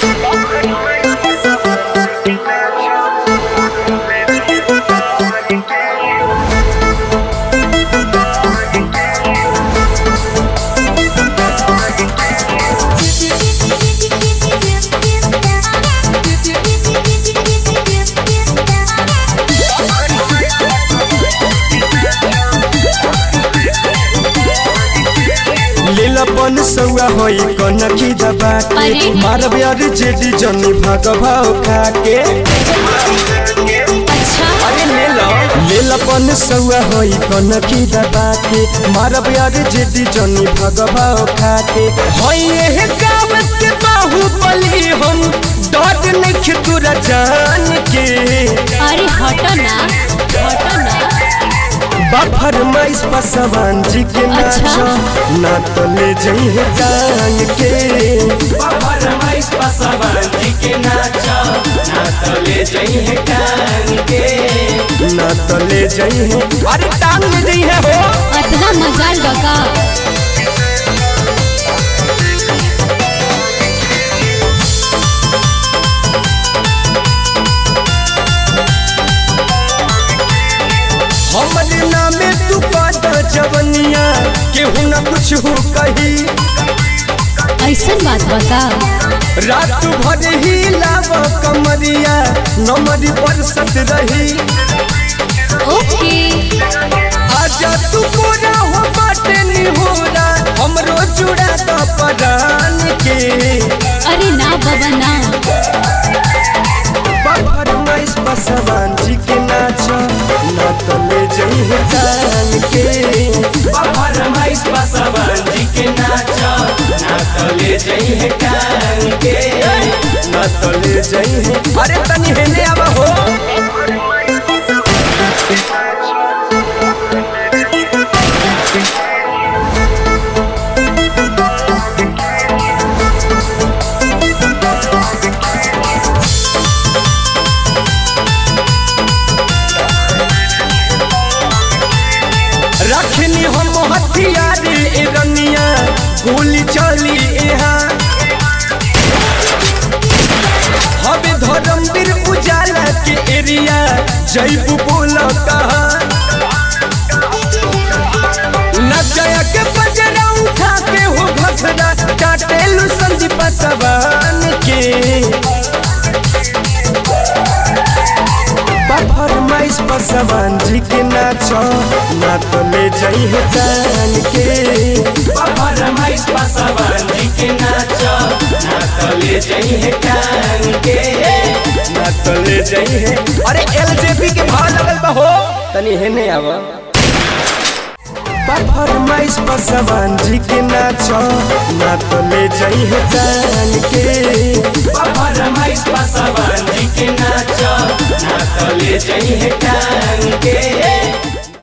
लीलापन सौआ होई कनखी दबा के अरे। मारब यार जेडी जनी भाग भाव खा के अच्छा अरे ले लो लीलापन सौआ होई कनखी दबा के मारब यार जेडी जनी भाग भाव खा के होई एह गाँव के बाहुबली हम डर नहीं तोरा जान के अरे हटो ना हटो ना बाफर माइस पसवान जी के अच्छा। नाचो ना तो ले जइहे टांग के बाबर माइस पसवान जी के नाचो ना तो ले जइहे टांग के ना तो ले जइहे अरे टांग ले जइहे हो अतना मजाल बका हमरे नामे तू पाता जवनिया केहू ना कुछ हो कही ऐसन बात बका रात भर ही लाव कमरिया नमरी बरसत रही ओके आजा तू पूरा हो बाटे निहोरा हमरो जुड़ा द परान के अरे ना बाबा ना बाफर माइस पसवान जी के नाचो ना तो ले जइहे टांग के बाबर माइस पसवान जी के नाचो ना तो ले जइहे टांग के ना तो ले जइहे अरे तनी हेने आवा हो रखनी हम हथियार ए रनिया गोली चली यहाँ हवे धर्मवीर उजाला के एरिया जैबू बोल कहा नचया के बजरा उठा के हो घसरा काटेलू संदीप सवान के बाफर माइस पसवान जी के नाचो ना तो ले जइहे जान के बाबर माइस पसवान जी के नाचो ना तो ले जइहे टांग के ना तो ले जइहे अरे एलजेपी के भाव लगल बा हो तनी हेने आवा बाफर माइस पसवान जी के नाचो ना तो ले जइहे जान के बाबर माइस पसवान जी के नाचो ना तो ले जइहे टांग के